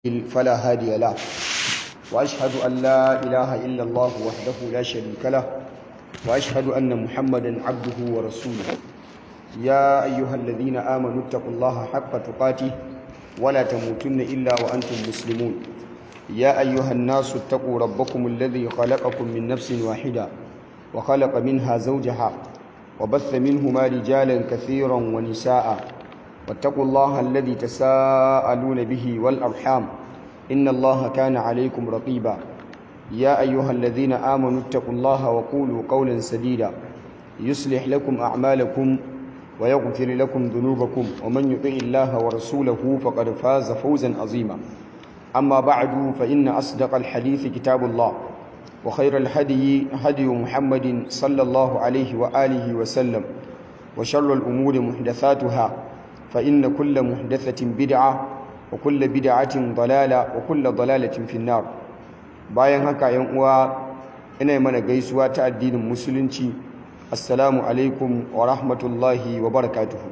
فلا هادي له وأشهد أن لا إله إلا الله وحده لا شريك له وأشهد أن محمدا عبده ورسوله يا أيها الذين آمنوا اتقوا الله حق تقاته ولا تموتن إلا وأنتم مسلمون يا أيها الناس اتقوا ربكم الذي خلقكم من نفس واحدة وخلق منها زوجها وبث منهما رجالا كثيرا ونساء واتقوا الله الذي تساءلون به والأرحام إن الله كان عليكم رقيبا يا أيها الذين آمنوا اتقوا الله وقولوا قولا سديدا يصلح لكم أعمالكم ويغفر لكم ذنوبكم ومن يطع الله ورسوله فقد فاز فوزا عظيما أما بعد فإن أصدق الحديث كتاب الله وخير الهدي هدي محمد صلى الله عليه وآله وسلم وشر الأمور محدثاتها فإن كل محدثة بدعة وكل بدعة ضلالة وكل ضلالة في النار bayan haka yan uwa ina mana gaisuwa ta addinin musulunci assalamu alaikum wa rahmatullahi wa barakatuhu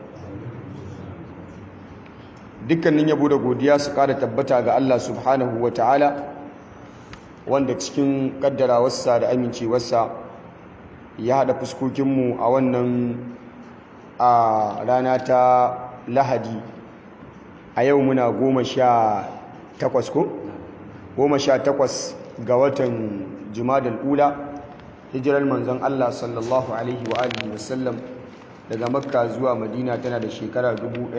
dukkanin yabo da godiya su kara tabbata ga Allah subhanahu wa ta'ala wanda cikin kaddarawarsa da amincewarsa ya haɗa fuskokinmu a wannan a rana ta lahadi a yau muna goma sha takwas ko? goma sha takwas ga watan jumadal ula hijirar manzon Allah sallallahu alaihi wa alihi wasallam daga makka zuwa madina tana da shekara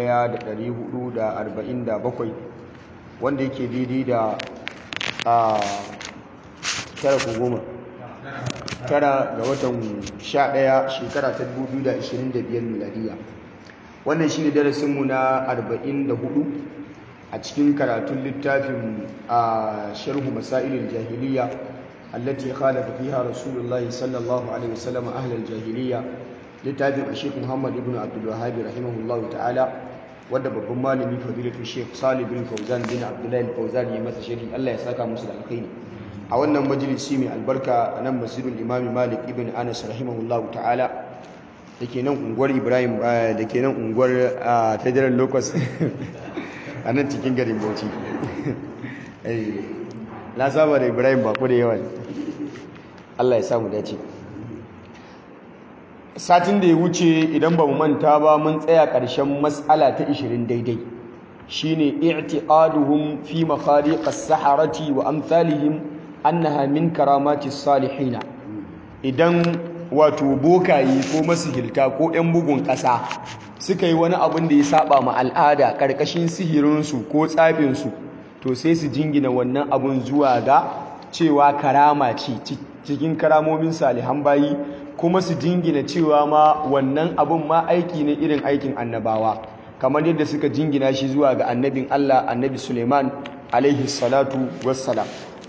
1447 wanda yake daidai da a tara ko goma tara ga watan sha ɗaya shekara ta 2025 miladiya wannan shi ne darasinmu na 44 a cikin karatun littafin a sharhu masailin jahiliya allati khalafa fiha rasulullahi sallallahu alaihi wasallam ahlal jahiliya littafin a shekhu muhammad ibn abdul wahhab rahimahullahu ta'ala wanda babban malami fadilatu shekh salih bin fauzan bin abdullahi fauzan ya masa sharhi Allah ya saka musu da alkhairi a wannan majalisi mai albarka a nan masjidul imami malik ibn anas rahimahullahu ta'ala da ke nan unguwar ibrahim da ke nan unguwar federal locus a nan cikin garin bauchi na saba da ibrahim bako da yawa allah ya samu dace satin da ya wuce idan ba mu manta ba mun tsaya ƙarshen matsala ta 20 daidai shine i'tiqaduhum fi makhariq as-saharati wa amsalihim annaha min karamati salihina idan wato bokaye ko masihilta ko 'yan bugun ƙasa suka yi wani abin da ya saba ma al'ada ƙarƙashin sihirinsu ko tsafinsu to sai su jingina wannan abin zuwa ga cewa karama ce cikin karamomin salihan bayi kuma su jingina cewa ma wannan abin ma aiki ne irin aikin annabawa kamar yadda suka jingina shi zuwa ga annabin Allah annabi Suleiman alaihi salatu wassalam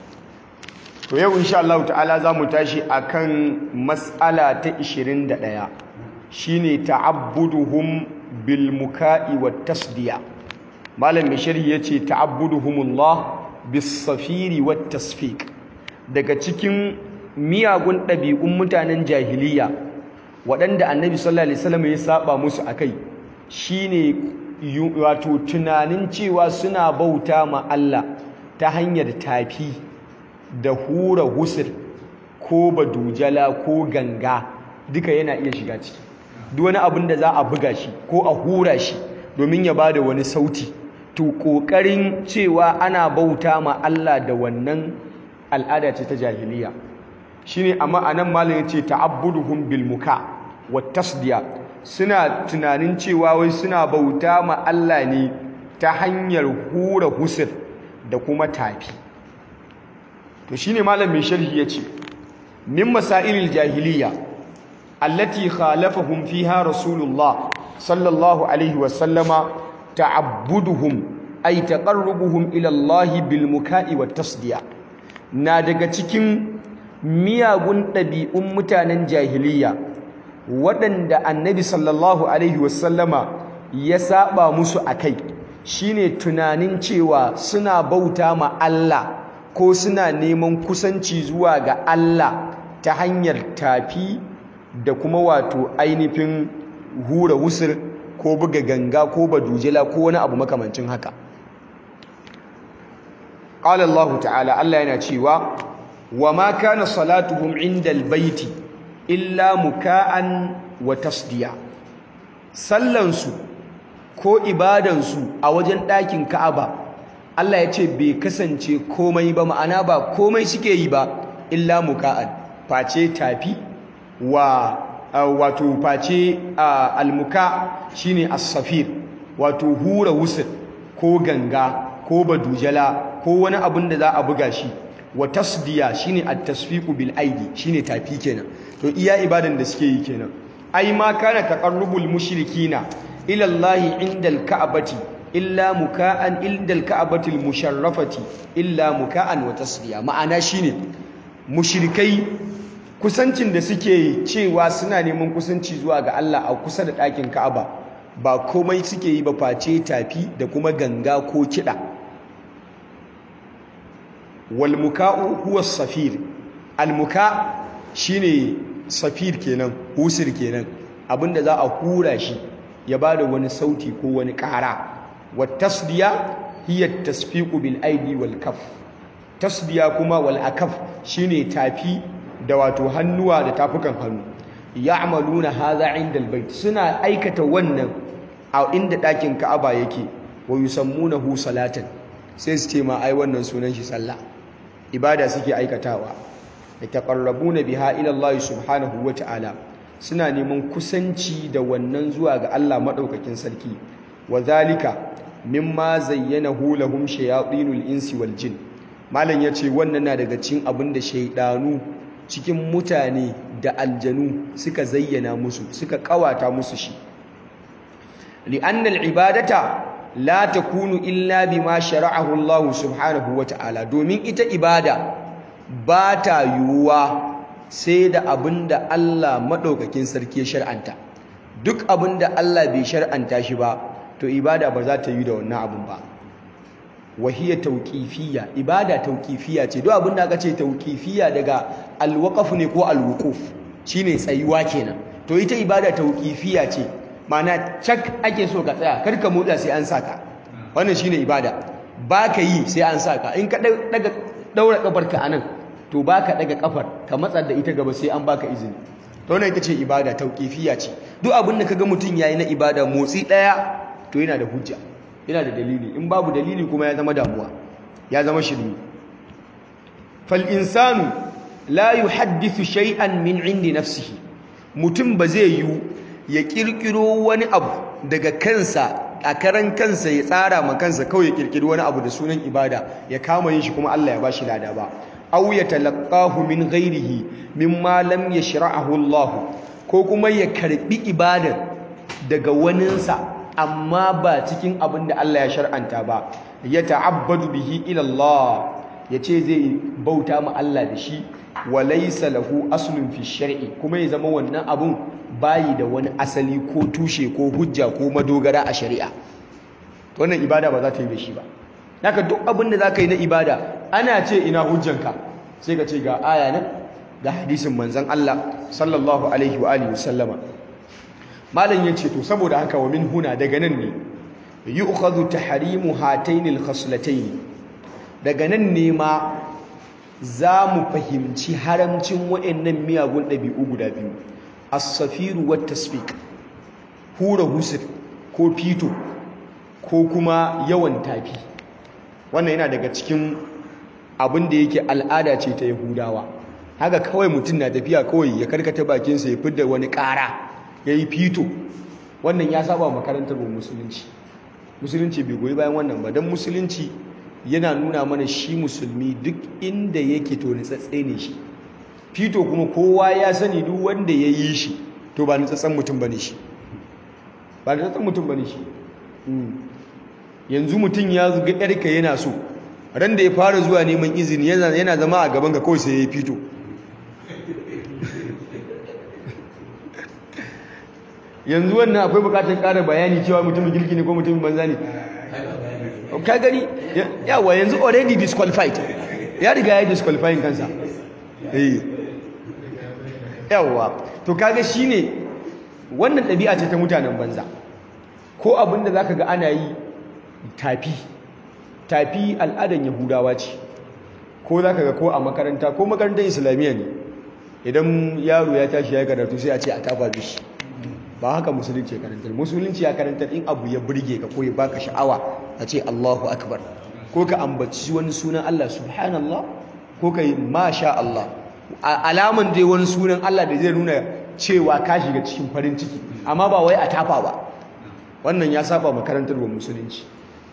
to yau insha Allah ta'ala za mu tashi akan mas'ala ta 21 shine ta'abbuduhum bil muka'i wat tasdiya malam mai sharhi yace ta'abbuduhumullah bis safiri wat tasfiq daga cikin miyagun ɗabi'un mutanen jahiliya waɗanda annabi sallallahu alaihi wasallam ya saba musu akai shine wato tunanin cewa suna bauta ma Allah ta hanyar tafi da hura husir ko badujala ko ganga duka yana iya shiga ciki duk wani abin da za a buga shi ko a hura shi domin ya bada wani sauti to kokarin cewa ana bauta ma Allah da wannan al'ada ce ta jahiliya shine amma anan malam yace ta'abbuduhum bil muka wat tasdiya suna tunanin cewa wai suna bauta ma Allah ne ta hanyar hura husir da kuma tafi to shine malam mai sharhi yace min masailil jahiliya allati khalafahum fiha rasulullah sallallahu alaihi wa sallama ta'abbuduhum ay taqarrubuhum ila Allah bil muka'i wat tasdiya na daga cikin miyagun ɗabi'un mutanen jahiliya waɗanda annabi sallallahu alaihi wa sallama ya saba musu akai shine tunanin cewa suna bauta ma Allah ko suna neman kusanci zuwa ga Allah ta hanyar tafi da kuma wato ainihin hura wusir ko buga ganga ko badujela ko wani abu makamancin haka qala Allah ta'ala Allah yana cewa wa ma kana salatuhum indal baiti illa muka'an wa tasdiya sallansu ko ibadansu a wajen ɗakin Ka'aba Allah ya ce bai kasance komai ba ma'ana ba komai suke yi ba illa muka'an face tafi wa wato face almuka shine as-safir wato hura wusul ko ganga ko badujala ko wani abin da za a buga shi wa tasdiya shine at-tasfiqu bil aidi shine tafi kenan to iya ibadan da suke yi kenan ai ma kana taqarrubul mushrikina ila Allah inda al-ka'bati illa muka'an inda al-ka'bati al-musharrafati illa muka'an wa tasdiya ma'ana shine mushrikai kusancin da suke cewa suna neman kusanci zuwa ga Allah a kusa da ɗakin Ka'aba ba komai suke yi ba face tafi da kuma ganga ko kiɗa wal muka'u huwa safir al muka shine safir kenan husir kenan abinda za a hura shi ya bada wani sauti ko wani ƙara wa tasdiya hiya tasfiqu bil aidi wal kaf tasdiya kuma wal akaf shine tafi da wato hannuwa da tafukan hannu ya'maluna hadha inda albayt suna aikata wannan a inda ɗakin Ka'aba yake wa yusammunahu salatan sai su ce ma ai wannan sunan shi sallah ibada suke aikatawa yataqarrabuna biha ila Allah subhanahu wa ta'ala suna neman kusanci da wannan zuwa ga Allah madaukakin sarki wa zalika mimma zayyanahu lahum shayatinul insi wal jin malam yace wannan na daga cikin abin da shaydanu cikin mutane da aljanu suka zayyana musu suka kawata musu shi li'anna al'ibadata la takunu illa bima shara'ahu Allah subhanahu wata'ala domin ita ibada ba ta yiwuwa sai da abinda Allah madaukakin sarki ya shar'anta duk abinda Allah bai shar'anta shi ba to ibada ba za ta yi da wannan abin ba wahiyar tauƙifiya ibada tauƙifiya ce duk abin da aka ce tauƙifiya daga alwaƙaf ne ko alwuƙuf shine tsayuwa kenan to ita ibada tauƙifiya ce mana cak ake so ka tsaya kar ka motsa sai an saka wannan shine ibada ba ka yi sai an saka in ka daga daura kafarka anan to ba ka daga kafar ka matsa da ita gaba sai an baka izini to wannan ita ce ibada tauƙifiya ce duk abin da kaga mutum yayi na ibada motsi daya to yana da hujja yana da dalili in babu dalili kuma ya zama damuwa ya zama shirmi fal insanu la yuhaddithu shay'an min indi nafsihi mutum ba zai yi ya kirkiro wani abu daga kansa a karan kansa ya tsara ma kansa kawai ya kirkiro wani abu da sunan ibada ya kama yin shi kuma Allah ya bashi lada ba aw yatalaqahu min ghairihi mimma lam yashra'ahu Allah ko kuma ya karbi ibadar daga waninsa amma ba cikin abin da Allah ya shar'anta ba ya ta'abbadu bihi ila Allah ya ce zai bauta ma Allah da shi wa laysa lahu aslun fi shar'i kuma ya zama wannan abun bayi da wani asali ko tushe ko hujja ko madogara a shari'a wannan ibada ba za ta yi da shi ba haka duk abin da zaka yi na ibada ana ce ina hujjanka sai ka ce ga aya nan ga hadisin manzon Allah sallallahu alaihi wa alihi wasallama malam yace to saboda haka wa min huna daga nan ne yu'khadhu tahrimu hatayn al-khaslatayn daga nan ne ma za mu fahimci haramcin waɗannan miyagun ɗabi'u guda biyu as-safiru wat tasfiq hura husir ko fito ko kuma yawan tafi wannan yana daga cikin abin da yake al'ada ce ta yahudawa haka kawai mutum na tafiya kawai ya karkata bakinsa ya fidda wani ƙara ya yi fito wannan ya saba makarantar musulunci musulunci bai goyi bayan wannan ba don musulunci yana nuna mana shi musulmi duk inda yake to nitsatse ne shi fito kuma kowa ya sani duk wanda ya yi shi to ba nitsatsen mutum ba ne shi ba nitsatsen mutum ba ne shi yanzu mutum ya zuga yarka yana so ran da ya fara zuwa neman izini yana zama a gaban ka kawai sai ya yi fito yanzu wannan akwai bukatar ƙara bayani cewa mutumin girki ne ko mutumin banza ne ka gani yawa yanzu already disqualified ya riga ya disqualifying kansa yawa to kaga shine wannan ɗabi'a ce ta mutanen banza ko abinda zaka ga ana yi tafi tafi al'adan yahudawa ce ko za ka ga ko a makaranta ko makarantar islamiyya ne idan yaro ya tashi ya karatu sai a ce a tafa bishi ba haka musulunci ya karantar musulunci ya karantar in abu ya burge ka ko ya baka sha'awa a ce Allahu akbar ko ka ambaci wani sunan Allah subhanallah ko ka yi masha Allah alaman dai wani sunan Allah da zai nuna cewa ka shiga cikin farin ciki amma ba wai a tafa ba wannan ya saba makarantar wa musulunci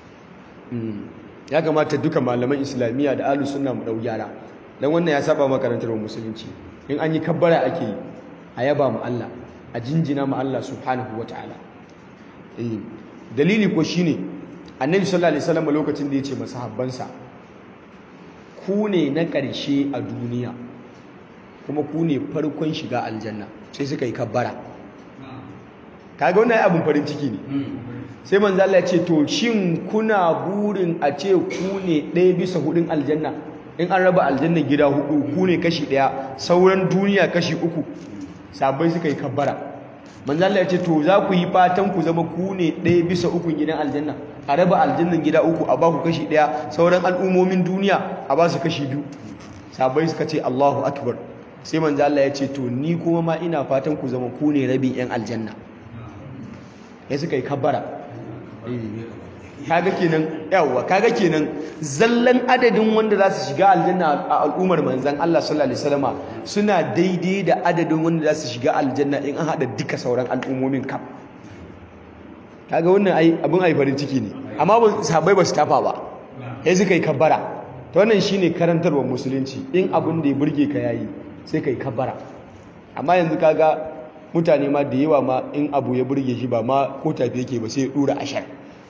ya kamata duka malaman islamiyya da ahlus sunna mu dau gyara dan wannan ya saba makarantar wa musulunci in an yi kabbara ake yi a yaba mu Allah a jinjina mu Allah subhanahu wataala eh dalili ko shine annabi sallallahu alaihi wasallam lokacin da yace masahabbansa ku ne na ƙarshe a duniya kuma ku ne farkon shiga aljanna sai suka yi kabbara kaga wannan abin farin ciki ne sai manzo Allah ya ce to shin kuna burin a ce ku ne ɗaya bisa hudun aljanna in an raba aljanna gida hudu ku ne kashi ɗaya sauran duniya kashi uku sabai suka yi kabbara manzo Allah ya ce to za ku yi fatan ku zama ku ne ɗaya bisa ukun gidan aljanna a raba aljannan gida uku a ba ku kashi ɗaya sauran al'ummomin duniya a ba su kashi biyu sabai suka ce Allahu akbar sai manzo Allah ya ce to ni kuma ma ina fatan ku zama ku ne rabin yan aljanna ya suka yi kabbara kaga kenan yawa kaga kenan zallan adadin wanda za su shiga aljanna a al'ummar manzan Allah sallallahu alaihi wasallama suna daidai da adadin wanda za su shiga aljanna in an hada duka sauran al'ummomin kaf kaga wannan ai abin ai farin ciki ne amma ba sahabbai ba su tafa ba sai suka yi kabbara to wannan shine karantarwar musulunci in abin da ya burge ka yayi sai kai kabbara amma yanzu kaga mutane ma da yawa ma in abu ya burge shi ba ma ko tafi yake ba sai ya dura ashar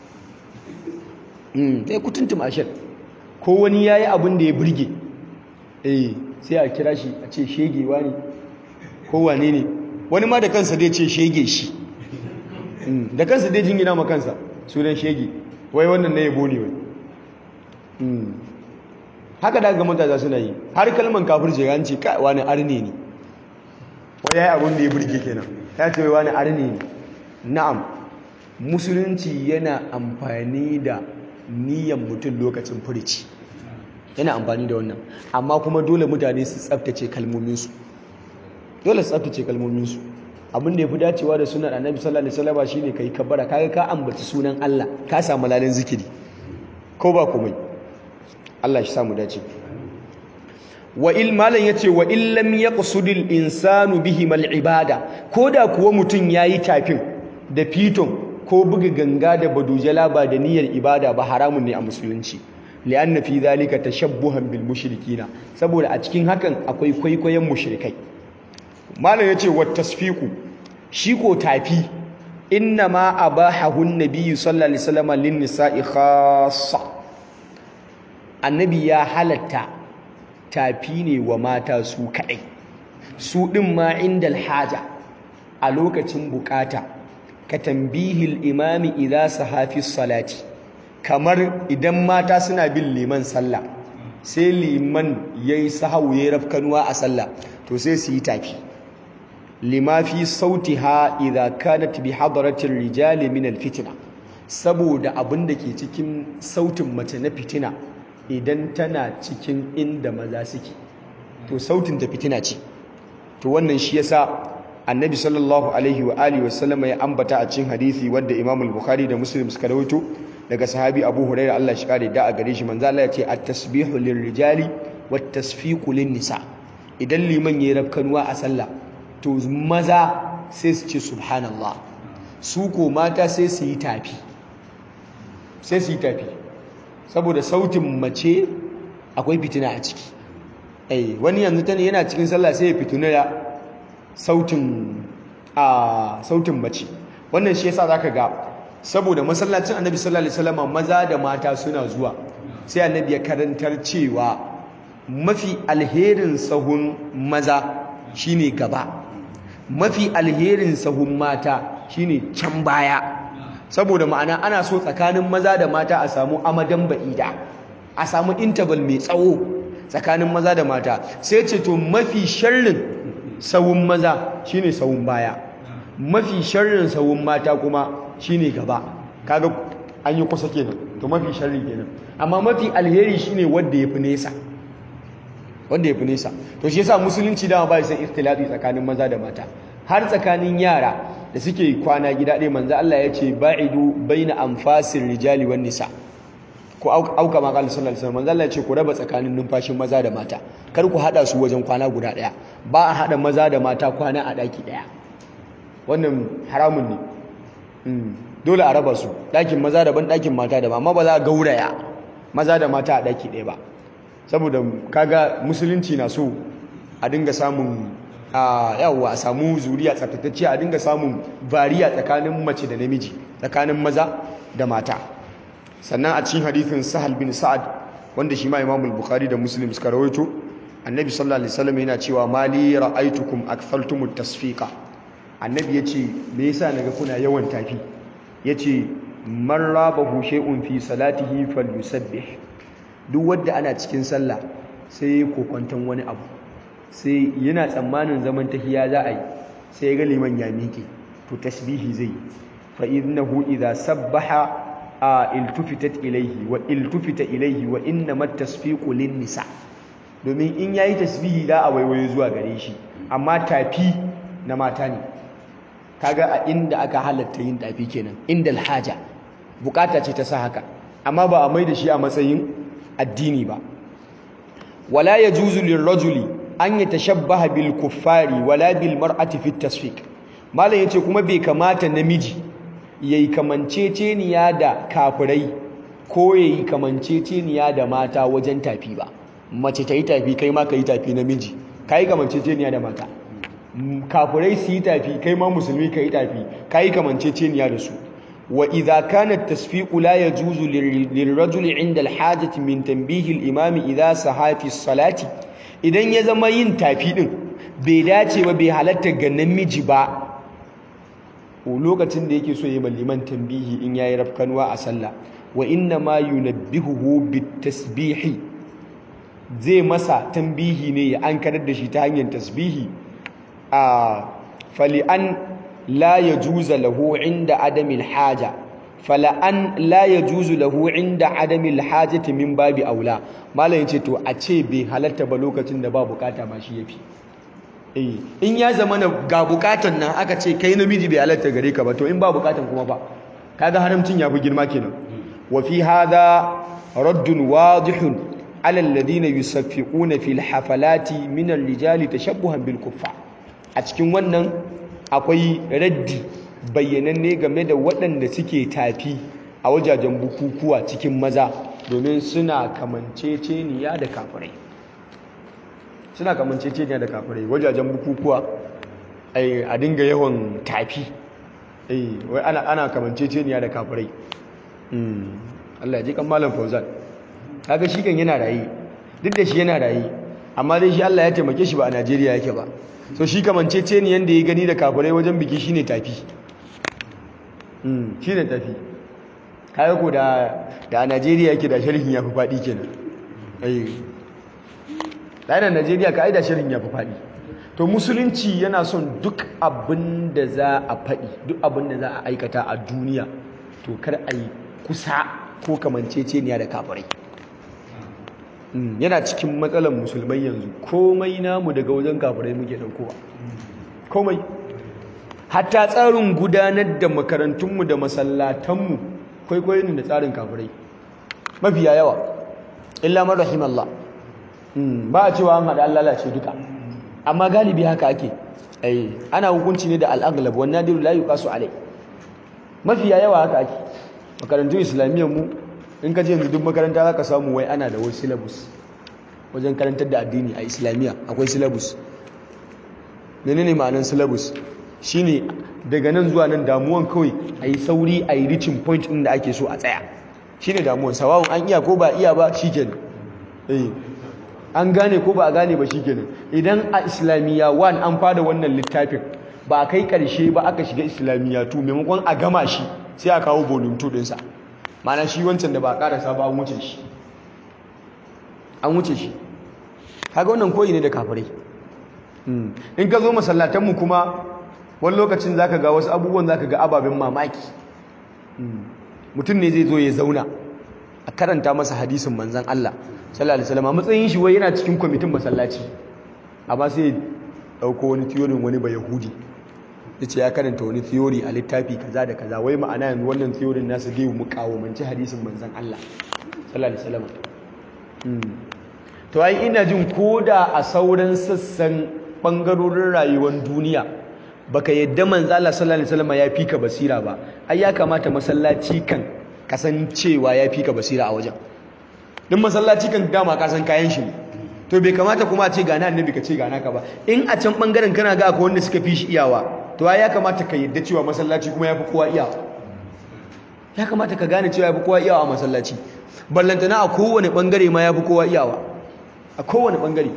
sai kutuntum ashar ko wani yayi abin da ya burge eh sai a kira shi a ce shegewa ne ko wane ne wani ma da kansa dai ce shege shi da kansa dai jingina ma kansa sunan shege wai wannan na yabo ne wai haka da ga mutane suna yi har kalman kafirce ya ce kai wani arne ne wai yayi abin da ya burge kenan ya ce wai wani arne ne na'am musulunci yana amfani da niyyar mutum lokacin furici yana amfani da wannan amma kuma dole mutane su tsaftace kalmominsu dole su tsaftace kalmominsu abin da ya fi dacewa da sunan annabi sallallahu alaihi wasallam shine kai kabbara kaga ka ambaci sunan Allah ka samu lalin zikiri ko ba komai Allah shi samu dace wa il malan yace wa in lam yaqsudil insanu bihim al ibada koda kuwa mutun yayi tafin da fiton ko buga ganga da badujala ba da niyyar ibada ba haramun ne a musulunci li'anna fi zalika tashabbuhan bil mushrikina saboda a cikin hakan akwai kwaikwayon mushrikai malam yace wat tasfiqu shi ko tafi inna ma abahahu an-nabiy sallallahu alaihi wasallam lin nisa'i khassa annabi ya halatta tafi ne wa mata su kadai su din ma indal haja a lokacin bukata ka tambihil imami idza sahafi salati kamar idan mata suna bin liman sallah sai liman yayi sahawu yayi rafkanuwa a sallah to sai su yi tafi lima fi sautiha idza kanat bi hadratir rijali min alfitna saboda abin da ke cikin sautin mace na fitina idan tana cikin inda maza suke to sautin ta fitina ce to wannan shi yasa annabi sallallahu alaihi wa alihi wa sallama ya ambata a cikin hadisi wanda Imam al-Bukhari da Muslim suka rawaito daga sahabi Abu Hurairah Allah shi kare da a gare shi manzo Allah ya ce at-tasbihu lirrijali wat-tasfiqu lin-nisa idan liman yayi rabkanuwa a sallah to maza sai su ce subhanallah su ko mata sai su yi tafi sai su yi tafi saboda sautin mace akwai fitina a ciki eh wani yanzu tane yana cikin sallah sai ya fituna da sautin a sautin mace wannan shi yasa zaka ga saboda masallacin annabi sallallahu alaihi wasallam maza da mata suna zuwa sai annabi ya karantar cewa mafi alherin sahun maza shine gaba mafi alherin sahun mata shine can baya saboda ma'ana ana so tsakanin maza da mata a samu amadan ba'ida a samu interval mai tsawo tsakanin maza da mata sai ce to mafi sharrin sawun maza shine sawun baya mafi sharrin sawun mata kuma shine gaba kaga an yi kusa kenan to mafi sharri kenan amma mafi alheri shine wanda yafi nesa wanda yafi nesa to shi yasa musulunci dama ba san ikhtilati tsakanin maza da mata har tsakanin yara da suke kwana gida ɗaya manzo Allah ya ce ba'idu baina anfasir rijali wan nisa ko auka ma qala sallallahu alaihi wasallam manzo Allah ya ce ku raba tsakanin numfashin maza da mata kar ku hada su wajen kwana guda ɗaya ba a hada maza da mata kwana a daki ɗaya wannan haramun ne dole a raba su ɗakin maza daban ɗakin mata daban amma ba za a gauraya maza da mata a ɗaki ɗaya ba saboda kaga musulunci na so a dinga samun a yawa a samu zuriya tsaftatacce a dinga samun bariya tsakanin mace da namiji tsakanin maza da mata sannan a cikin hadithin sahal bin sa'ad wanda shi ma imamul bukhari da muslim suka rawaito annabi sallallahu alaihi wasallam yana cewa mali ra'aitukum akthaltumut tasfiqa annabi yace me yasa naga kuna yawan tafi yace man rabahu shay'un fi salatihi falyusabbih duk wanda ana cikin sallah sai kokwanton wani abu sai yana tsammanin zaman tahiya za a yi sai ya ga liman ya miƙe to tasbihi zai fa innahu idza sabbaha a iltufitat ilayhi wa iltufita ilayhi wa innamat tasfiqu lin nisa domin in yayi tasbihi da a waiwaye zuwa gare shi amma tafi na mata ne kaga a inda aka halatta yin tafi kenan inda alhaja bukata ce ta sa haka amma ba a mai da shi a matsayin addini ba wala yajuzu lirrajuli an yatashabbaha bil kuffari wala bil mar'ati fi tasfiq malam yace kuma bai kamata namiji yayi kamanceceniya da kafirai ko yayi kamanceceniya da mata wajen tafi ba mace ta yi tafi kai ma ka yi tafi namiji kai kamanceceniya da mata kafirai su yi tafi kai ma musulmi ka yi tafi kai kamanceceniya da su wa idza kana at-tasfiqu la yajuzu lirrajuli 'inda al-hajati min tanbihi al-imam idza sahafi as-salati idan ya zama yin tafi din bai dace ba bai halatta ga namiji ba lokacin da yake so ya yi liman tambihi in yayi rafkanwa a sallah wa inna ma yunabbihuhu bit-tasbihi zai masa tambihi ne ya ankarar da shi ta hanyar tasbihi a fali'an la yajuza lahu inda adamil haja fala'an la yajuzu lahu inda adamil hajati min babi aula malam yace to a ce bai halatta ba lokacin da ba bukata ma shi yafi eh in ya zama ga bukatan nan aka ce kai namiji bai halatta gare ka ba to in ba bukatan kuma ba kaga haramcin yafi girma kenan wa fi hadha raddun wadihun ala alladhina yusaffiquna fil hafalati min ar-rijali tashabbuhan bil kuffar a cikin wannan akwai raddi bayyananne game da waɗanda suke tafi a wajajen bukukuwa cikin maza domin suna kamanceceniya da kafirai suna kamanceceniya da kafirai wajajen bukukuwa a dinga yawan tafi wai ana ana kamanceceniya da kafirai Allah ya ji kan malam Fauzan kaga shi kan yana rayi duk da shi yana rayi amma dai shi Allah ya taimake shi ba a Najeriya yake ba so shi kamanceceniyan da ya gani da kafirai wajen biki shine tafi shi ne tafi kaga ko da da a Najeriya yake da sharhin ya fi faɗi kenan ai da Najeriya ka ai da sharhin ya fi faɗi to musulunci yana son duk abin da za a faɗi duk abin da za a aikata a duniya to kar a yi kusa ko kamanceceniya da kafirai yana cikin matsalar musulmai yanzu komai namu daga wajen kafirai muke ɗaukowa komai hatta tsarin gudanar da makarantunmu da masallatanmu kwaikwayo ne da tsarin kafirai mafiya yawa illa man rahimallah ba a cewa an haɗa an lalace duka amma galibi haka ake ai ana hukunci ne da al'aglab wan nadiru la yuqasu alai mafiya yawa haka ake makarantun islamiyyar mu in ka je yanzu duk makaranta zaka samu wai ana da wani syllabus wajen karantar da addini a islamiyya akwai syllabus menene ma'anar syllabus shine daga nan zuwa nan damuwan kawai a yi sauri a yi reaching point ɗin da ake so a tsaya shine damuwan sawawun an iya ko ba iya ba shikenan eh an gane ko ba a gane ba shikenan idan a islamiyya 1 an fada wannan littafin ba a kai karshe ba aka shiga islamiyya 2 maimakon a gama shi sai a kawo volume 2 ɗinsa mana shi wancan da ba a karasa ba an wuce shi an wuce shi kaga wannan koyi ne da kafirai in ka zo masallatanmu kuma wani lokacin zaka ga wasu abubuwan zaka ga ababen mamaki mutum ne zai zo ya zauna a karanta masa hadisin manzon Allah sallallahu alaihi wasallam a matsayin shi wai yana cikin kwamitin masallaci amma sai dauko wani theory wani ba yahudi yace ya karanta wani theory a littafi kaza da kaza wai ma'ana yanzu wannan theory nasu zai mukawamanci hadisin manzon Allah sallallahu alaihi wasallam to ai ina jin koda a sauran sassan bangarorin rayuwar duniya baka yadda manzo Allah sallallahu alaihi wasallam ya fika basira ba ai ya kamata masallaci kan kasancewa ya fika basira a wajen din masallaci kan dama ka san kayan shi to bai kamata kuma a ce gana annabi ka ce gana ka ba in a can bangaren kana ga akwai wanda suka fi shi iyawa to ai ya kamata ka yadda cewa masallaci kuma yafi kowa iyawa ya kamata ka gane cewa yafi kowa iyawa a masallaci ballantana a kowane bangare ma yafi kowa iyawa a kowane bangare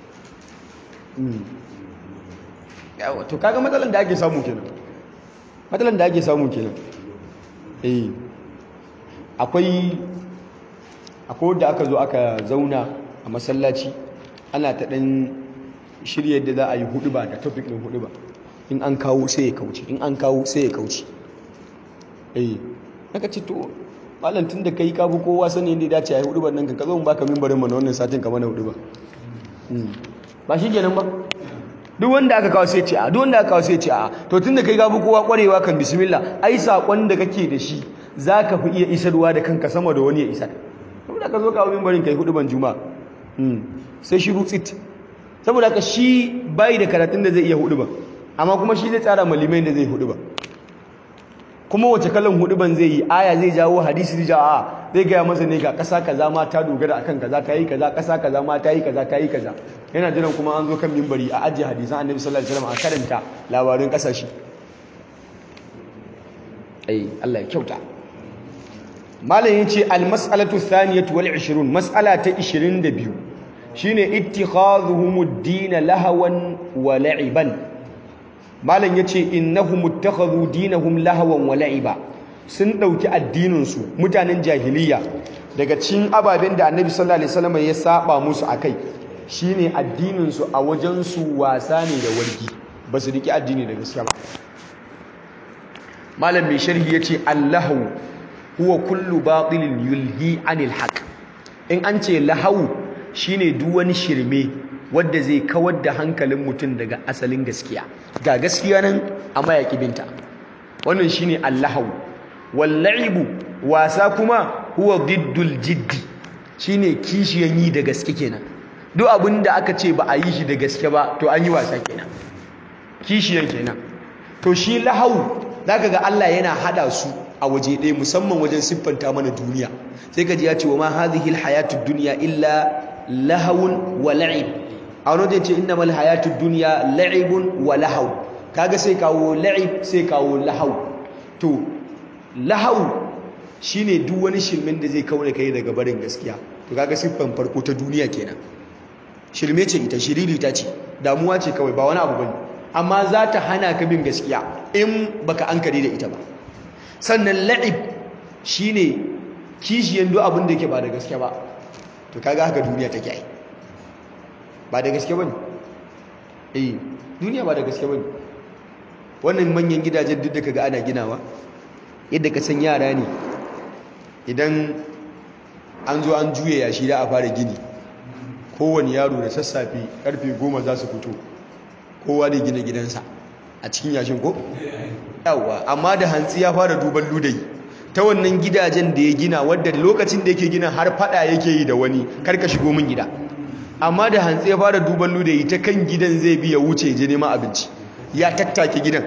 yawa to kaga matsalan da ake samu kenan matsalan da ake samu kenan eh akwai akwai da aka zo aka zauna a masallaci ana ta dan shirye da za a yi hudu ba da topic din hudu ba in an kawo sai ya kauce in an kawo sai ya kauce eh naka ce to malam tun da kai ka bi kowa sani inda ya dace a yi hudu ba nan ka zo mu baka mimbarin mana wannan satin ka mana hudu ba ba shi kenan ba duk wanda aka kawo sai ce a duk wanda aka kawo sai ce a to tunda kai gabu kowa kwarewa kan bismillah ai sakon da kake da shi zaka fi iya isarwa da kanka sama da wani ya isar saboda ka zo kawo mimbarin kai hudu ban juma sai shi rutsit saboda ka shi bai da karatun da zai iya hudu ba amma kuma shi zai tsara malimai da zai hudu ba kuma wace kallon hudu ban zai yi aya zai jawo hadisi zai jawo a zai gaya masa ne ga ƙasa kaza ma ta dogara akan kaza ta yi kaza ƙasa kaza ma ta yi kaza ta yi kaza yana jiran kuma an zo kan mimbari a ajiye hadisan annabi sallallahu alaihi wasallam a karanta labarin ƙasashe ai Allah ya kyauta malam yace al mas'alatu thaniyatu wal 20 mas'ala ta 22 shine ittikhadhuhum ad-din lahawan wa la'iban malam yace innahum ittakhadhu dinahum lahawan wa la'iba sun dauki addinin su mutanen jahiliya daga cikin ababen da annabi sallallahu alaihi wasallam ya saba musu akai shine addinin su a wajen su wasa ne da wargi ba su riki addini da gaskiya ba malam mai sharhi yace allahu huwa kullu batilin yulhi anil haqq in an ce lahu shine duk wani shirme wanda zai kawar da hankalin mutum daga asalin gaskiya ga gaskiya nan amma ya kibinta wannan shine allahu walla'ibu wasa kuma huwa diddul jiddi shine kishiyan yi da gaske kenan duk abinda aka ce ba a yi shi da gaske ba to an yi wasa kenan kishiyan kenan to shi lahau zaka ga Allah yana hada su a waje ɗaya musamman wajen siffanta mana duniya sai ka ji ya ce wa ma hadhihi alhayatud dunya illa lahawun wa la'ib a wani wajen ce innamal hayatud dunya la'ibun wa lahaw kaga sai kawo la'ib sai kawo lahaw to lahaw shine duk wani shirmin da zai kaure kai daga barin gaskiya to kaga siffan farko ta duniya kenan shirme ce ita shiriri ta ce damuwa ce kawai ba wani abu bane amma za ta hana ka bin gaskiya in baka ankari da ita ba sannan la'ib shine kishiyan duk abin da yake ba da gaske ba to kaga haka duniya take ai ba da gaske bane eh duniya ba da gaske bane wannan manyan gidajen duk da kaga ana ginawa yadda ka san yara ne idan an zo an juye yashi da a fara gini kowane yaro da sassafe karfe goma za su fito kowa da gina gidansa a cikin yashin ko? yawa amma da hantsi ya fara duban ludayi ta wannan gidajen da ya gina wadda lokacin da yake gina har fada yake yi da wani karka shigo min gida amma da hantsi ya fara duban ludayi ta kan gidan zai bi ya wuce je neman abinci ya tattake gidan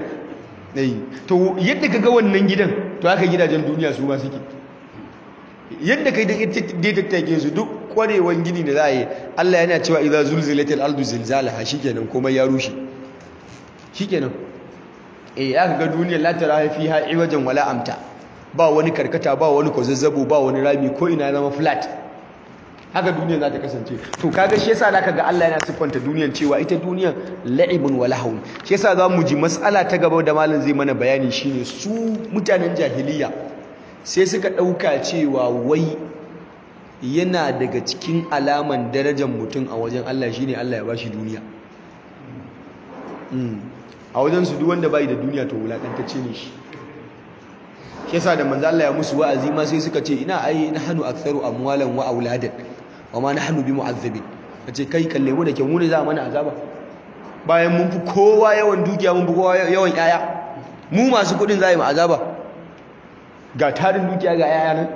to yadda ka ga wannan gidan to haka gidajen duniya su ma suke yadda kai da tattake su duk kwarewan gini da za a yi Allah yana cewa idza zulzilatil ardu zilzalaha shikenan komai ya rushe shikenan eh aka ga duniyar la tara fiha iwajan wala amta ba wani karkata ba wani kwazazzabo ba wani rami ko ina zama flat haka duniya za ta kasance to kaga shi yasa zaka ga Allah yana siffanta duniyar cewa ita duniyar la'ibun wa lahawun shi yasa za mu ji mas'ala ta gaba da malam zai mana bayani shine su mutanen jahiliya sai suka dauka cewa wai yana daga cikin alaman darajar mutum a wajen Allah shine Allah ya bashi duniya a wajen su duk wanda bai da duniya to wulakantacce ne shi shi yasa da manzo Allah ya musu wa'azi ma sai suka ce ina ai nahnu aktharu amwalan wa auladan wa ma nahnu bimu'azzabin kace kai kalle mu da ke mu ne za mana azaba bayan mun fi kowa yawan dukiya mun fi kowa yawan yaya mu masu kudin za yi mu azaba ga tarin dukiya ga yaya nan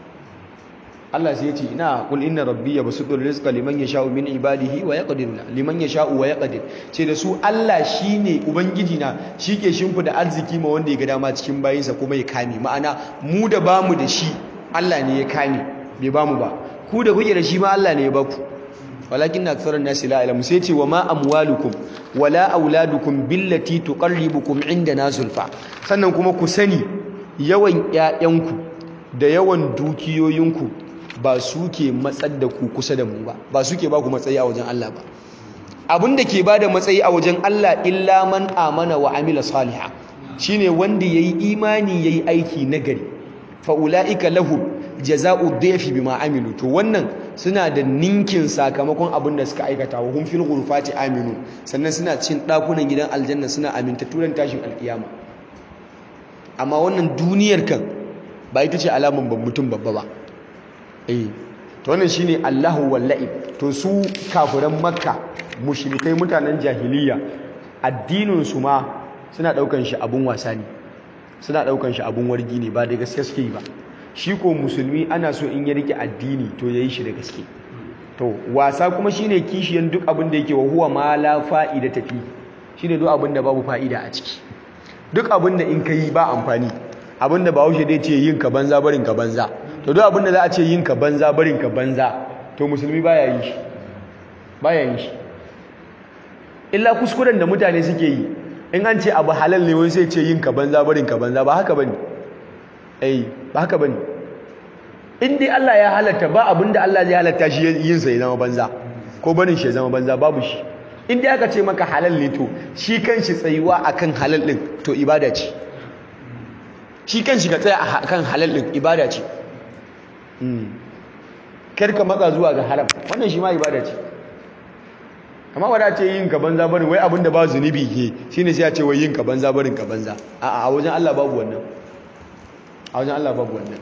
Allah sai ya ce ina kul inna rabbi yabsutu rizqa liman yasha'u min ibadihi wa yaqdiru liman yasha'u wa yaqdir ce da su Allah shine ubangiji na shike shimfida arziki ma wanda ya ga dama cikin bayinsa kuma ya kame ma'ana mu da bamu da shi Allah ne ya kame bai bamu ba ku da kuke da shi ma Allah ne ya baku walakin aktharun nasi la ilamu sai ce wa ma amwalukum wala auladukum billati tuqarribukum indana zulfa sannan kuma ku sani yawan ƴaƴanku da yawan dukiyoyinku ba su ke matsar da ku kusa da mu ba ba su ke ba ku matsayi a wajen Allah ba abin da ke ba da matsayi a wajen Allah illa man amana wa amila saliha shine wanda yayi imani yayi aiki nagari fa ulaika lahum jaza'u dhayfi bima amilu to wannan suna da ninkin sakamakon abin da suka aikata wa hum fil ghurfati aminu sannan suna cin dakunan gidan aljanna suna aminta turan tashin alkiyama amma wannan duniyar kan ba ita ce alaman ban mutum babba ba eh to wannan shine Allahu wallahi to su kafiran makka mushrikai mutanen jahiliya addinin su ma suna daukan shi abun wasa ne suna daukan shi abun wargi ne ba da gaske suke yi ba shi ko musulmi ana so in ya rike addini to yayi shi da gaske to wasa kuma shine kishiyan duk abin da yake wa huwa ma la fa'ida tafi shine duk abin da babu fa'ida a ciki duk abin da in kai ba amfani abin da Bahaushe dai ce yin ka banza barin ka banza to duk abin da za a ce yin ka banza barin ka banza to musulmi baya yin shi baya yin shi illa kuskuren da mutane suke yi in an ce abu halal ne wani sai ce yin ka banza barin ka banza ba haka bane eh ba haka bane in dai Allah ya halatta ba abinda Allah zai halatta shi yin sa ya zama banza ko barin shi ya zama banza babu shi in dai aka ce maka halal ne to shi kanshi tsayuwa akan halal din to ibada ce shi kanshi ka tsaya akan halal din ibada ce kar ka matsa zuwa ga haram wannan shi ma ibada ce amma wada ce yin ka banza barin wai abinda ba zunubi ke shine sai ya ce wai yin ka banza barin ka banza a'a a wajen Allah babu wannan a wajen Allah babu wannan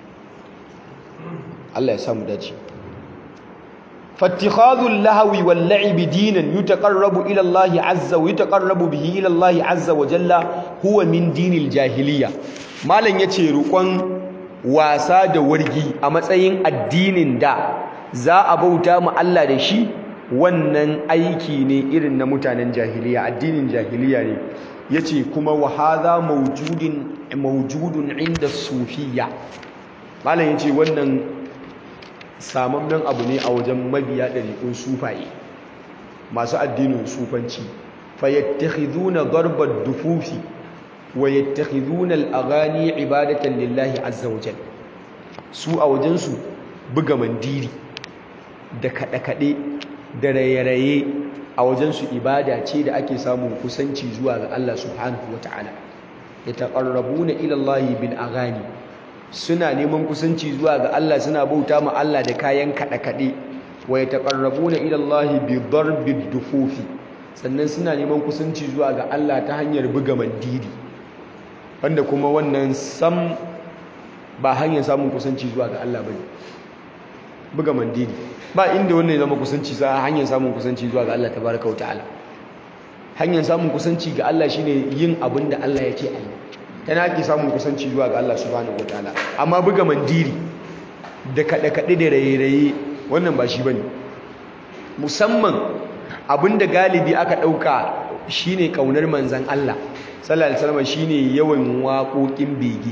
Allah ya samu dace fattikhadul lahwi wal la'ibi dinan yutaqarrabu ila Allah azza wa yutaqarrabu bihi ila Allah azza wa jalla huwa min dinil jahiliya malam yace rukon wasa da wargi a matsayin addinin da za a bauta mu Allah da shi wannan aiki ne irin na mutanen jahiliya addinin jahiliya ne yace kuma wa hadha mawjudin mawjudun inda sufiyya malam yace wannan samammen abu ne a wajen mabiya ɗariƙun sufaye masu addinin sufanci fayattakhiduna darbar dufufi wa yattakhiduna al-aghani ibadatan lillahi azza wa jalla su a wajensu buga mandiri da kaɗe-kaɗe da raye-raye a wajensu ibada ce da ake samun kusanci zuwa ga Allah subhanahu wa ta'ala ya taƙarrabuna ilallahi bil aghani suna neman kusanci zuwa ga Allah suna bauta ma Allah da kayan kaɗe-kaɗe wa ya taƙarrabuna ilallahi bi darbid dufufi sannan suna neman kusanci zuwa ga Allah ta hanyar buga mandiri wanda kuma wannan sam ba hanyar samun kusanci zuwa ga Allah bane buga mandiri ba inda wannan ya zama kusanci sa hanyar samun kusanci zuwa ga Allah tabaraka wa ta'ala hanyar samun kusanci ga Allah shine yin abin da Allah ya ce a yi tana ake samun kusanci zuwa ga Allah subhanahu wa ta'ala amma buga mandiri da kaɗe-kaɗe da raye-raye wannan ba shi bane musamman abin da galibi aka ɗauka shine ƙaunar manzan Allah sallallahu alaihi wasallam shine yawan waƙoƙin bege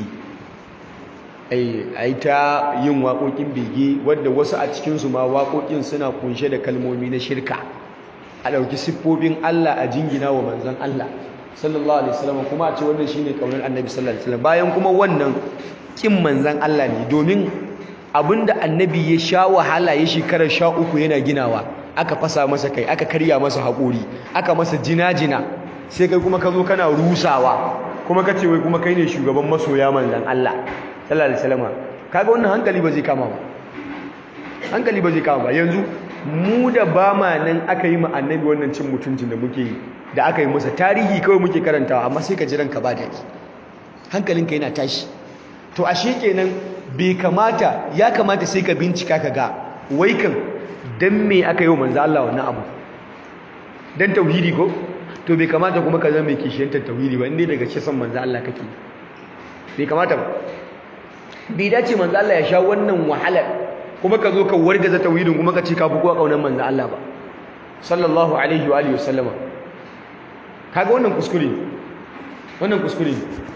ai ta yin waƙoƙin bege wadda wasu a cikinsu ma waƙoƙin suna kunshe da kalmomi na shirka a ɗauki siffofin Allah a jingina wa manzan Allah sallallahu alaihi wasallam kuma a ce wannan shine kaunar annabi sallallahu alaihi wasallam bayan kuma wannan kin manzan Allah ne domin abinda annabi ya sha wahala ya shekarar sha uku yana ginawa aka fasa masa kai aka karya masa haƙori aka masa jina-jina sai kai kuma ka zo kana rusawa kuma ka ce wai kuma kai ne shugaban masoya manzan Allah sallallahu alaihi wasallam kaga wannan hankali ba zai kama ba hankali ba zai kama ba yanzu mu da ba ma nan aka yi ma annabi wannan cin mutuncin da muke yi da aka yi masa tarihi kawai muke karantawa amma sai ka ji ranka ba daɗi hankalinka yana tashi to ashe kenan bai kamata ya kamata sai ka bincika ka ga wai kan dan me aka yi wa manzo Allah wannan abu dan tauhidi ko to bai kamata kuma ka zama mai kishiyantar tauhidi ba inda daga ce son manzo Allah kake bai kamata ba bai dace manzo Allah ya sha wannan wahalar kuma ka zo ka wargaza tauhidin kuma ka ce ka fi kowa kaunar manzo Allah ba sallallahu alaihi wa alihi wasallama kaga wannan kuskure wannan kuskure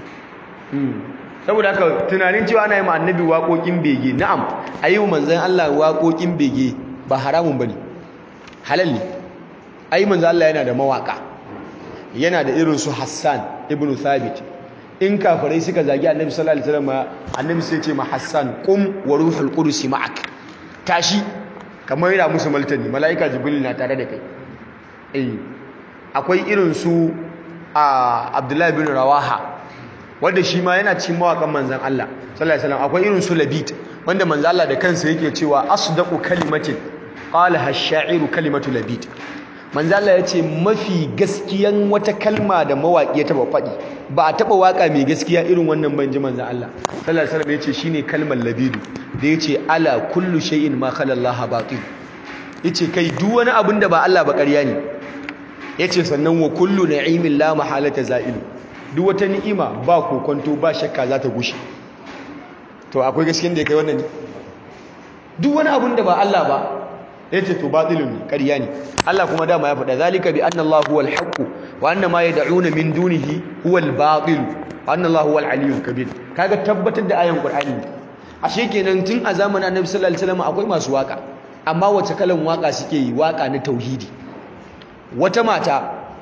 saboda haka tunanin cewa ana yi ma annabi waƙoƙin bege na'am ayi manzon Allah waƙoƙin bege ba haramun bane halal ne ayi manzon Allah yana da mawaka yana da irin su Hassan ibn Thabit in kafirai suka zagi annabi sallallahu alaihi wasallam annabi sai ce ma Hassan qum wa ruhul qudus ma'ak tashi kamar yana musu maltani malaika jibril na tare da kai eh akwai irin su a Abdullahi bin Rawaha wanda shi ma yana cikin mawakan manzon Allah sallallahu alaihi wasallam akwai irin su Labid wanda manzon Allah da kansa yake cewa asdaqu kalimatin qalaha ash-sha'iru kalimatu Labid manzon Allah yace mafi gaskiyan wata kalma da mawaki ya taba faɗi ba a taba waka mai gaskiya irin wannan banji manzon Allah sallallahu alaihi wasallam yace shine kalmar Labid da yace ala kullu shay'in ma khala Allah batil yace kai duk wani abin da ba Allah ba ƙarya ne yace sannan wa kullu na'imin la mahalata za'ilu duk wata ni'ima ba kokonto ba shakka za ta gushe to akwai gaskiyar da ya kai wannan ne duk wani abun da ba Allah ba yace to batilun ne ƙarya ne Allah kuma dama ya faɗa zalika bi anna Allah huwal haqq wa anna ma yad'una min dunihi huwal batil wa anna Allah huwal aliyyul kabir kaga tabbatar da ayan Qur'ani ashe kenan tun a zamanin Annabi sallallahu alaihi wasallam akwai masu waka amma wace kalan waka suke yi waka na tauhidi wata mata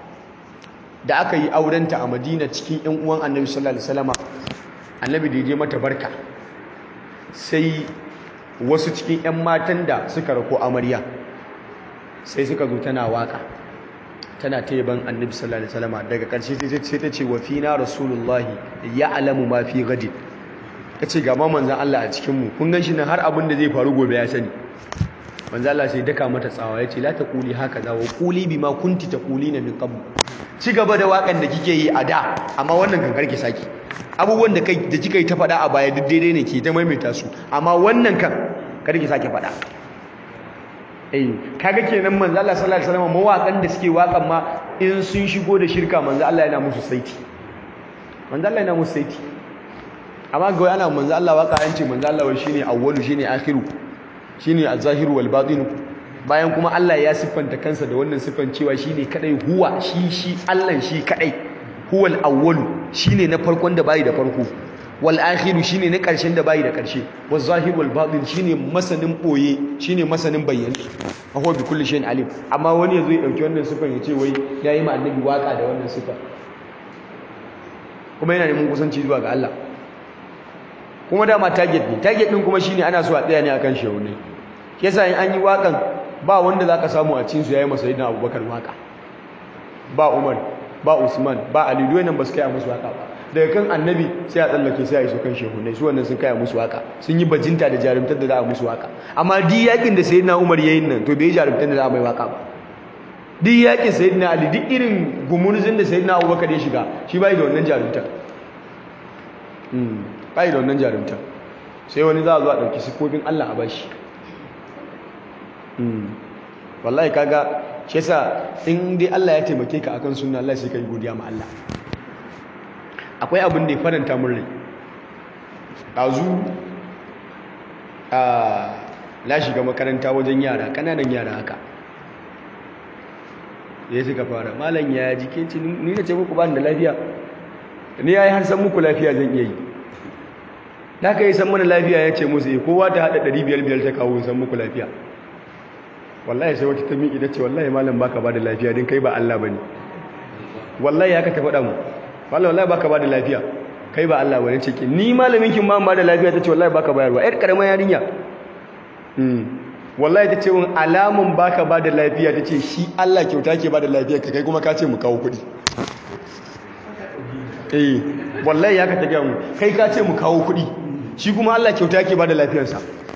da aka yi aurenta a madina cikin yan uwan annabi sallallahu alaihi wasallam annabi da ya je mata barka sai wasu cikin yan matan da suka rako amarya sai suka zo tana waka tana taiban annabi sallallahu alaihi wasallam daga ƙarshe sai ta ce wa fina rasulullahi ya'lamu ma fi gadin tace ga ma manzon Allah a cikin mu kun gan shi nan har abin da zai faru gobe ya sani manzo Allah sai daka mata tsawa yace la taquli hakaza wa quli bima kunti taqulina min qabl ci gaba da wakan da kike yi a da amma wannan kan karki saki abubuwan da kai da kika yi ta faɗa a baya duk daidai ne ke ta maimaita su amma wannan kan karki sake faɗa eh kaga kenan manzo Allah sallallahu alaihi wasallam mawakan da suke wakan ma in sun shigo da shirka manzo Allah yana musu saiti manzo Allah yana musu saiti amma ga ana manzo Allah waka an ce manzo Allah shine awwalu shine akhiru shine az-zahiru wal batinu bayan kuma Allah ya siffanta kansa da wannan siffan cewa shine kadai huwa shi shi Allah shi kadai huwal awwalu shine na farkon da bai da farko wal akhiru shine na karshen da bai da karshe waz zahiru wal batin shine masanin boye shine masanin bayyana huwa bi kulli shay'in alim amma wani yazo ya dauki wannan siffan ya ce wai yayi ma annabi waka da wannan siffan kuma yana neman kusanci zuwa ga Allah kuma dama target ne target din kuma shine ana so a tsaya ne akan shehu ne yasa in an yi wakan ba wanda zaka samu a cikin su yayi masa sayyidina Abubakar waka ba Umar ba Usman ba Ali duk nan ba su kai musu waka ba daga kan annabi sai a tsallake sai a iso kan shehu ne su wannan sun kai musu waka sun yi bajinta da jarumtar da za a musu waka amma duk yakin da sayyidina Umar yayin nan to bai jarumtar da za a mai waka ba duk yakin sayyidina Ali duk irin gumurzin da sayyidina Abubakar ya shiga shi bai da wannan jarumtar bai da wannan jarumta sai wani za a zo a ɗauki siffofin Allah a bashi wallahi kaga shi yasa in dai Allah ya taimake ka akan sunna Allah sai kai godiya ma Allah akwai abin da ya faranta min rai ɗazu a na shiga makaranta wajen yara ƙananan yara haka ya suka fara malam ya jike ni na ce muku ba da lafiya ni ya yi har san muku lafiya zan iya yi da aka yi san mana lafiya ya ce musu kowa ta haɗa ɗari biyar biyar ta kawo san muku lafiya wallahi sai wata ta miƙi da ce wallahi malam baka ba da lafiya din kai ba Allah ba ne wallahi haka ta faɗa mu wallahi wallahi baka ba da lafiya kai ba Allah ba ne ce ki ni malamin kin ma ba da lafiya ta ce wallahi baka bayarwa ƴar ƙaramar yarinya wallahi ta ce mun alamun baka ba da lafiya ta ce shi Allah kyauta ke ba da lafiya ka kai kuma ka ce mu kawo kuɗi eh wallahi haka ta gaya mu kai ka ce mu kawo kuɗi shi kuma Allah kyauta ke ba da lafiyarsa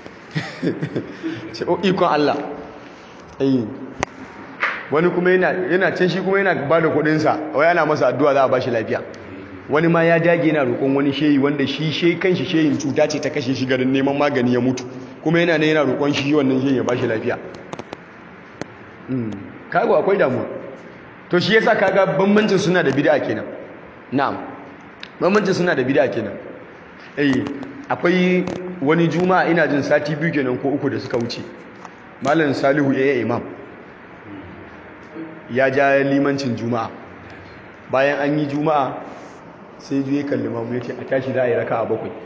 ce o ikon Allah eh wani kuma yana can shi kuma yana ba da kuɗinsa wai ana masa addu'a za a ba shi lafiya wani ma ya dage yana roƙon wani shehi wanda shi she kanshi shehin cuta ce ta kashe shi garin neman magani ya mutu kuma yana ne yana roƙon shi wannan shehi ya ba shi lafiya kago akwai damuwa to shi yasa kaga bambancin suna da bid'a kenan na'am bambancin suna da bid'a kenan eh akwai wani juma'a ina jin sati biyu kenan ko uku da suka wuce malam salihu ya imam ya ja limancin juma'a bayan an yi juma'a sai juye kalli mamu ya ce a tashi za a yi raka a bakwai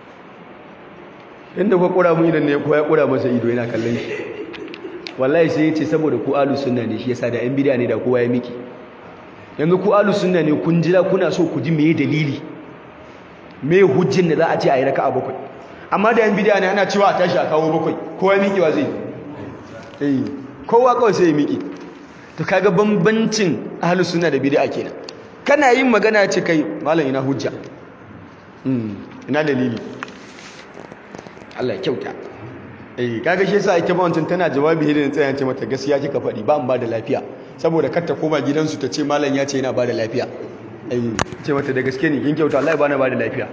inda kwa kura mu idan ne ko ya kura masa ido yana kallon shi wallahi sai ya ce saboda ku alu sunna ne shi yasa da yan bidiya ne da kowa ya miki yanzu ku alu sunna ne kun jira kuna so ku ji me dalili me hujjin da za a ce a yi raka a bakwai amma da yan bidiya ne ana cewa a tashi a kawo bakwai kowa miki wa zai eh kowa kawai sai ya miki to kaga bambancin ahlus sunna da bid'a kenan kana yin magana ce kai malam ina hujja ina dalili Allah ya kyauta eh kaga shi yasa ita ba wancan tana jawabi hidin tsayan ce mata gaskiya kika faɗi ba an ba da lafiya saboda kar ta koma gidansu ta ce malam ya ce yana ba da lafiya eh ce mata da gaske ne kin kyauta Allah ya bani ba da lafiya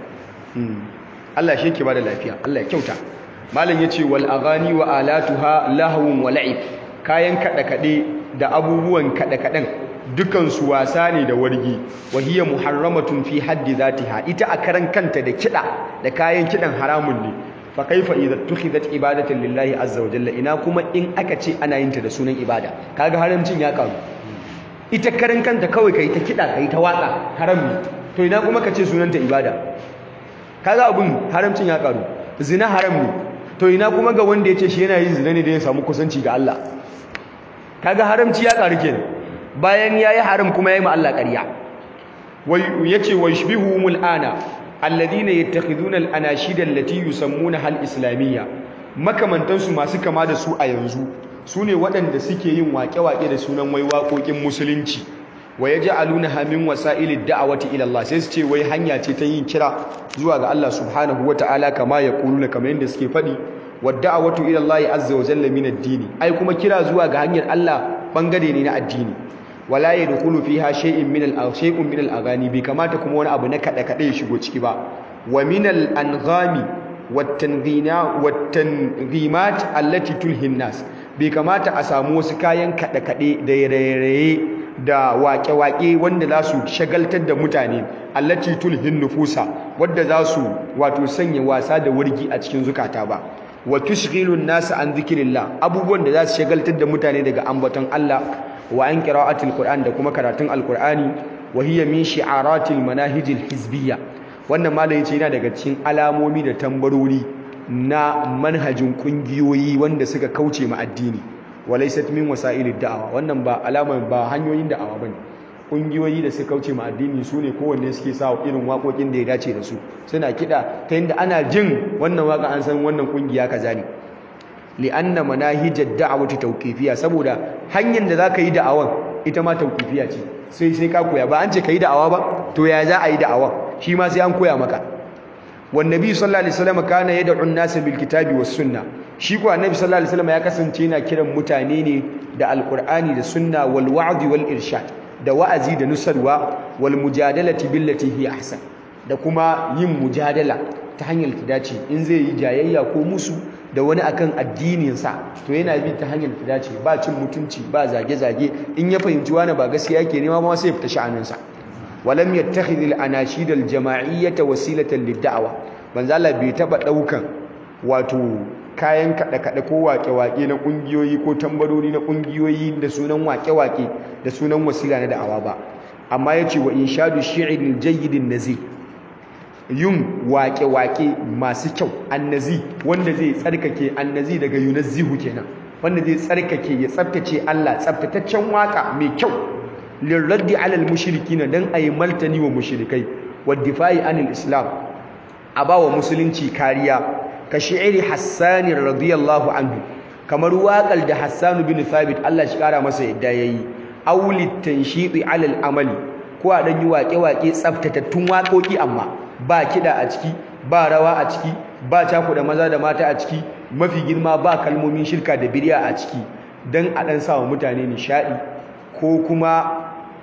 Allah shi yake ba da lafiya Allah ya kyauta malam yace wal aghani wa alatuha lahwun wa la'ib kayan kada kade da abubuwan kada kadan dukansu wasa ne da wargi wahiyya muharramatun fi haddi zatiha ita a karan kanta da kida da kayan kidan haramun ne fa kaifa idza tukhidat ibadatan lillahi azza wa jalla ina kuma in aka ce ana yin ta da sunan ibada kaga haramcin ya karu ita karan kanta kawai kai ta kida kai ta waka haram ne to ina kuma ka ce sunanta ibada kaga abun haramcin ya karu zina haram ne to ina kuma ga wanda ya ce shi yana yin zina ne da ya samu kusanci ga Allah kaga haramci ya karu kenan bayan yayi haram kuma yayi ma Allah ƙarya wai yace washbihumul ana alladhina yattakhiduna al-anashid allati yusammuna hal islamiyya makamantan su masu kama da su a yanzu sune waɗanda suke yin waƙe-waƙe da sunan wai waƙoƙin musulunci wa yaj'alunaha min wasa'ilid da'wati ila Allah sai su ce wai hanya ce ta yin kira zuwa ga Allah subhanahu wata'ala kama yaquluna kamar yadda suke faɗi wa da'watu ila Allah azza wa jalla min ad-dini ai kuma kira zuwa ga hanyar Allah bangare ne na addini wala yadkhulu fiha shay'in min al shay'un min al-aghani bi kamata kuma wani abu na kada kada ya shigo ciki ba wa min al-anghami wat-tanghina wat-tanghimat allati tulhin nas bi kamata a samu wasu kayan kada kade da raye da waƙe-waƙe wanda za su shagaltar da mutane allati tulhin nufusa wadda za su wato sanya wasa da wurgi a cikin zukata ba wa tushghilun nas an zikrillah abubuwan da za su shagaltar da mutane daga ambaton Allah wa an qira'atil qur'an da kuma karatun alqur'ani wa hiya min shi'aratil manahijil hizbiyya wannan malai yace yana daga cikin alamomi da tambarori na manhajin kungiyoyi wanda suka kauce ma addini walaysat min wasailid da'awa wannan ba alama ba hanyoyin da'awa bane kungiyoyi da suka kauce ma addini sune kowanne suke sa irin waƙoƙin da ya dace da su suna kida ta yadda ana jin wannan waka an san wannan kungiya kaza ne li'anna manahijad da'wati tawqifiyya saboda hanyar da zaka yi da'awan ita ma tawqifiyya ce sai sai ka koya ba an ce kai da'awa ba to ya za a yi da'awa shi ma sai an koya maka wan nabi sallallahu alaihi wasallam kana yad'u an-nas bil kitabi was sunna shi ko annabi sallallahu alaihi wasallam ya kasance yana kiran mutane ne da alqur'ani da sunna wal wa'di wal irshad da wa'azi da nusarwa wal mujadalati billati hi ahsan da kuma yin mujadala ta hanyar ta dace in zai yi jayayya ko musu da wani akan addininsa to yana bi ta hanyar ta dace ba cin mutunci ba zage-zage in ya fahimci wani ba gaskiya yake nema ma sai ya fita sha'aninsa walam yattakhidh al-anashid al-jama'iyyah wasilatan lid-da'wa banza Allah bai taba daukan wato kayan kada-kada ko wake-wake na kungiyoyi ko tambarori na kungiyoyi da sunan wake-wake da sunan wasila na da'awa ba amma yace wa inshadu shi'ril jayyidin nazih yin wake-wake masu kyau annazi wanda zai tsarkake annazi daga yunazzihu kenan wanda zai tsarkake ya tsaftace Allah tsaftataccen waka mai kyau lirraddi alal mushrikina dan ayi maltani wa mushrikai wa difa'i anil islam abawa musulunci kariya ka shi'iri Hassan radiyallahu anhu kamar waƙar da Hassan bin Thabit Allah shi kara masa yadda yayi awlit tanshiti alal amali ko a dan yi waƙe-waƙe tsaftatattun waƙoƙi amma ba kiɗa a ciki ba rawa a ciki ba da maza da mata a ciki mafi girma ba kalmomin shirka da bid'a a ciki dan a dan sawa mutane nishadi ko kuma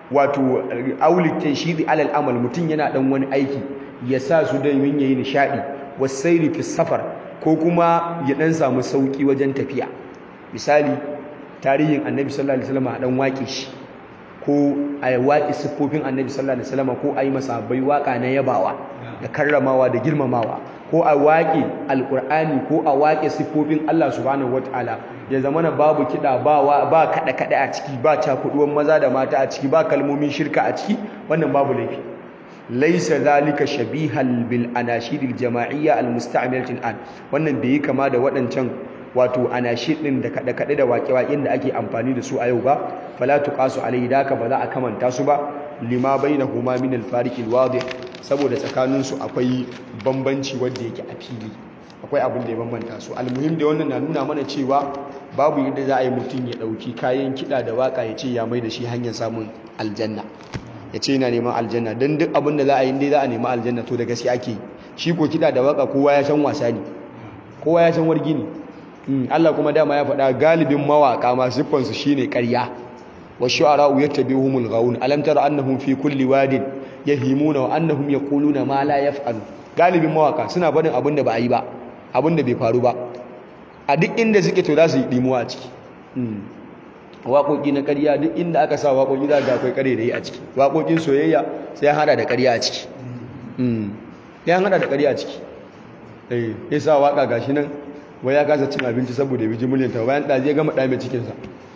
wato aulitan shidi alal amal mutum yana dan wani aiki ya sa su don yin yayi nishadi wasairi fi safar ko kuma ya dan samu sauki wajen tafiya misali tarihin annabi sallallahu alaihi wasallam a dan waƙe shi ko a waƙe siffofin annabi sallallahu alaihi wasallam ko a yi masahabbai waƙa na yabawa da karramawa da girmamawa ko a waƙe alƙur'ani ko a waƙe siffofin Allah subhanahu wataala ya zama na babu kiɗa ba ba kaɗe kaɗe a ciki ba cakuɗuwan maza da mata a ciki ba kalmomin shirka a ciki wannan babu laifi laisa zalika shabihal bil anashidil jama'iyya al musta'milatil an wannan bai yi kama da waɗancan wato anashid din da kada kada da waƙe-waƙen da ake amfani da su a yau ba fala tuqasu alayhi daka ba za a kamanta su ba lima bainahuma min al fariq al wadih saboda tsakanin su akwai bambanci wanda yake a fili akwai abin da ya bambanta su almuhim da wannan na nuna mana cewa babu yadda za a yi mutum ya dauki kayan kida da waka ya ce ya mai da shi hanyar samun aljanna ya ce yana neman aljanna don duk abin da za a yi dai za a nemi aljanna to da gaske ake yi shi ko kiɗa da waka kowa ya san wasa ne kowa ya san wargi ne Allah kuma dama ya faɗa galibin mawaƙa masu siffansu shine ƙarya wa shu'ara'u yattabi'uhumul ghawun alam tara annahum fi kulli wadin yahimuna wa annahum yaquluna ma la yaf'alu galibin mawaƙa suna faɗin abin da ba a yi ba abin da bai faru ba a duk inda suke to za su yi dimuwa a ciki waƙoƙi na ƙarya duk inda aka sa waƙoƙi za ga akwai ƙare da yi a ciki waƙoƙin soyayya sai ya hada da ƙarya a ciki ya hada da ƙarya a ciki eh ya sa waƙa gashi nan wai ya kasa cin abinci saboda ya biji miliyan ta bayan ɗazi ya gama ɗame cikinsa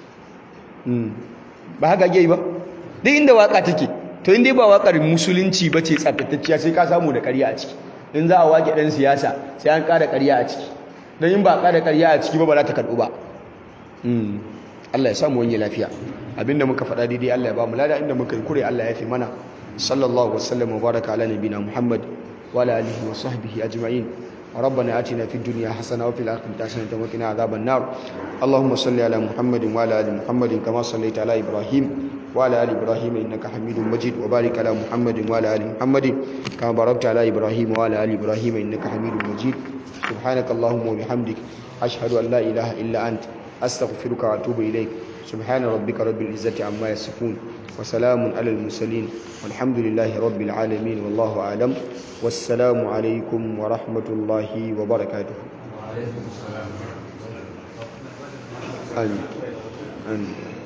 ba haka ake yi ba duk inda waƙa take to inda ba waƙar musulunci ba ce tsaftatacciya sai ka samu da ƙarya a ciki in za a waƙe ɗan siyasa sai an ƙara ƙarya a ciki don in ba a ƙara ƙarya a ciki ba ba za ta karɓu ba Allah ya samu wani lafiya abinda muka faɗa daidai Allah ya ba mu lada inda muka yi kure Allah ya fi mana sallallahu wasallam wa baraka ala nabina Muhammad wa ala alihi wa sahbihi ajma'in ربنا آتنا في الدنيا حسنة وفي الآخرة حسنة وقنا عذاب النار اللهم صل على محمد وعلى آل محمد كما صليت على إبراهيم وعلى آل إبراهيم إنك حميد مجيد وبارك على محمد وعلى آل محمد كما باركت على إبراهيم وعلى آل إبراهيم إنك حميد مجيد سبحانك اللهم وبحمدك أشهد أن لا إله إلا أنت أستغفرك وأتوب إليك سبحان ربك رب العزة عما يصفون وسلام على المرسلين والحمد لله رب العالمين والله أعلم والسلام عليكم ورحمة الله وبركاته آمين آمين